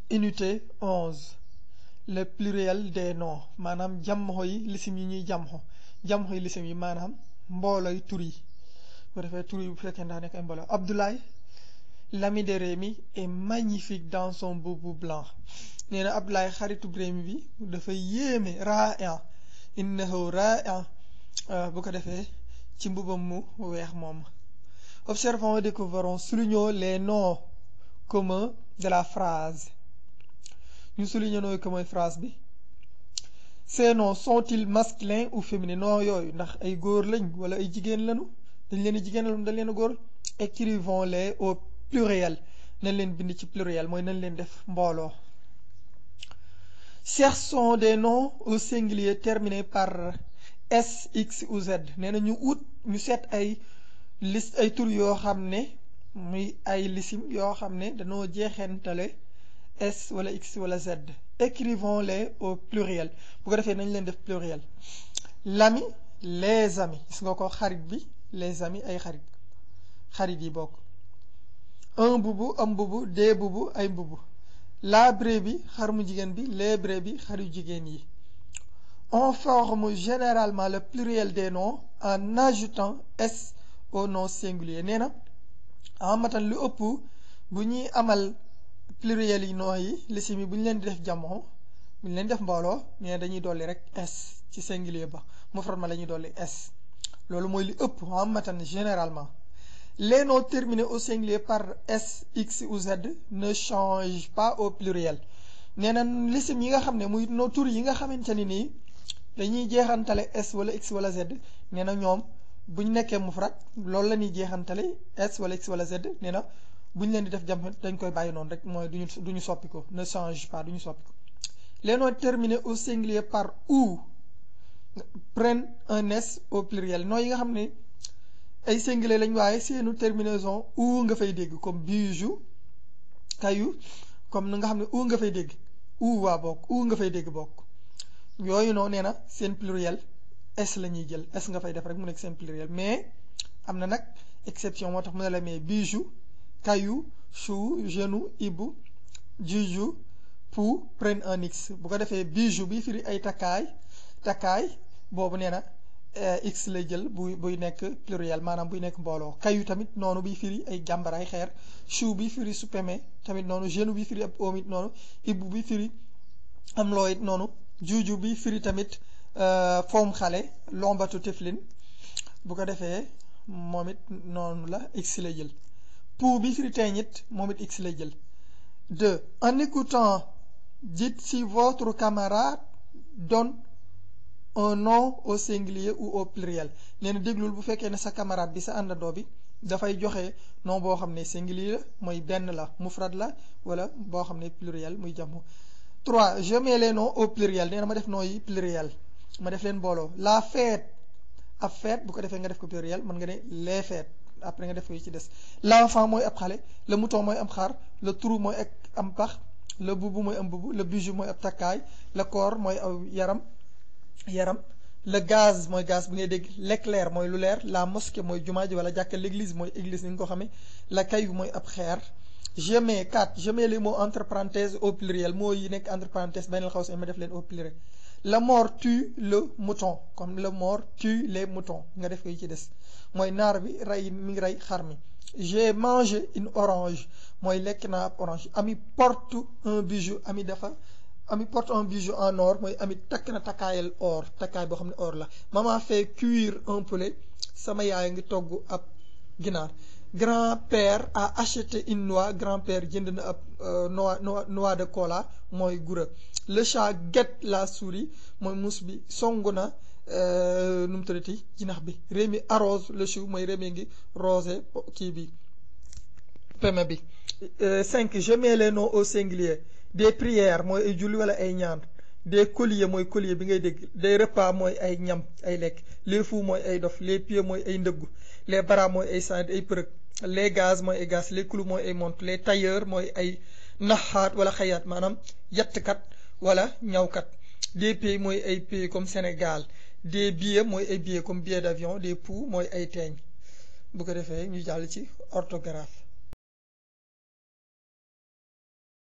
unité 11 le pluriel des noms maanaam jamxo yi lisim yi ñuy jamxo jamxo yi lisim yi maanaam mbooloy tur yi bu defee tur yi bu fekkee daa nekk ay mbooloo Abdoulaye l'ami de Rémi est magnifique dans son boubou blanc nee na Abdoulaye xaritu Rémi bi dafa yéeme ra'ian innahu ra'ian bu ko defee ci mbubam mu weex moom observons et découvrons soulignons les noms communs de la phrase ñu souligner nooy ko mooy phrase bi ces noms sont-ils masculins ou féminins non yooyu ndax ay góor lañ wala ay jigéen lañu dañ leen a jigéen lañu dañ leen a góor écrivons-les au pluriel nañ leen bind ci pluriel mooy nañ leen def mbooloo cherchons des noms au singulier terminés par S X ou Z nee na ñu ut ñu seet ay liste ay tur yoo xam ne muy ay lisim yoo xam ne dañoo jeexentale S wala X wala Z écrivons-les au pluriel bu ko defee nañ leen def pluriel l'ami les amis gis nga ko xarit bi les amis ay xarit xarit yi bokk un bubu am bubu des bubu ay mbubu la brebis xar mu jigéen bi les brebis xar yu jigéen yi on forme généralement le pluriel des noms en ajoutant S au nom singulier nee na amatan lu ëpp bu ñuy amal pluriel yi noo yi lisim yi bu ñu leen di def jamono bu ñu leen def mbooloo nee na dañuy dolli rek S ci singulier ba mufrad ma la ñuy dolli S loolu mooy li ëpp amatan généralement les noms terminés au singulier par S X ou Z ne changent pas au pluriel nee na lisim yi nga xam ne muy no tur yi nga xamante ni nii dañuy jeexantale S wala X wala Z nee na ñoom bu ñu nekkee mufrad loolu la ñuy jeexantale S wala X wala Z nee na bu ñu leen di def jam dañ koy bàyyi noonu rek mooy duñu duñu soppi ko ne change pas duñu soppi ko les noms terminés au singulier par ou prennent un S au pluriel noms yi nga xam ne ay singulier lañ waaye seenu terminaison ou nga fay dégg comme bijou caillou comme na nga xam ne ou nga fay dégg ou waa bokk ou nga fay dégg bokk yooyu noonu nee na seen pluriel S la ñuy jël S nga fay def rek mu nekk seen pluriel mais am na nag exception moo tax mu ne la mais bijou caillou chou genou ibu juju pou prennent un X bu ko defee bijou bi firi ay takkaay takkaay boobu nee na X lay jël buy buy nekk pluriel maanaam buy nekk mbooloo caillou tamit noonu bi firi ay jàmbaraay xeer chou bi firi suppeme tamit noonu genou bi firi ab oom it noonu ibu bi firi am loo it noonu juju bi firi tamit foom xale lombatu teflin bu ko defee moom it noonu la X lay jël pou bi firi teeñit moom it X lay jël deux en écoutant dites si votre camarade donne un nom au singulier ou au pluriel nee na déglul bu fekkee ne sa camarade bi sa àndandoo bi dafay joxe nom boo xam ne singulier la mooy benn la mufrad la wala boo xam ne pluriel muy jamu trois je mets les noms au pluriel nee na ma def nom yi pluriel ma def leen mbooloo la fête ab fête bu ko defee nga def ko pluriel mën nga ne les fêtes après nga def ko yi ci des l'enfant mooy ab xale le mouton mooy am xar le trou mooy ak am pax le bubu mooy am bubu le bijou mooy ab takkaay le corps mooy aw yaram yaram le gaz mooy gaz bi ngay dégg l'éclair mooy lu leer la mosquée mooy jumaa ji wala jàkka l'église mooy église ni nga ko xamee la caillou mooy ab xeer je mets quatre je mets les mots entre parenthèses au pluriel mots yi nekk entre parenthèses benn xaw si ma def leen au pluriel le mort tue le mouton comme le mort tue les moutons nga def ko yi ci des mooy naar bi rey mi ngi rey xar mi j'ai mangé une orange mooy lekk naa ab orange ami porte un bijou ami dafa ami porte un bijou en or mooy ami takk na takkaayal or takkaay boo xam ne or la maman fait cuire un poulet sama yaay ngi togg ab ginaar grand-père a acheté une noix grand-père jënd na ab noix noix de cola mooy gura le chat guette la souris mooy muus bi songu na nu mu tuddati jinax bi Rémi arrose le chou mooy Rémi ngi rosé kii bi peme bi cinq je mets les noms au singulier des prières mooy ay julli wala ay ñaan des colliers mooy collier bi ngay dégg des repas mooy ay ñam ay lekk les fous mooy ay dof les pieds mooy ay ndëggu les bras mooy ay sand ay përëg les gaz mooy ay gaz les clous mooy ay montre les tailleurs mooy ay naxaat wala xayaat maanaam yattkat wala ñawkat des pays mooy ay pays comme Sénégal des billets mooy ay billets comme billet d'avion des poux mooy ay teeñ bu ko defee ñu jàll ci orthographe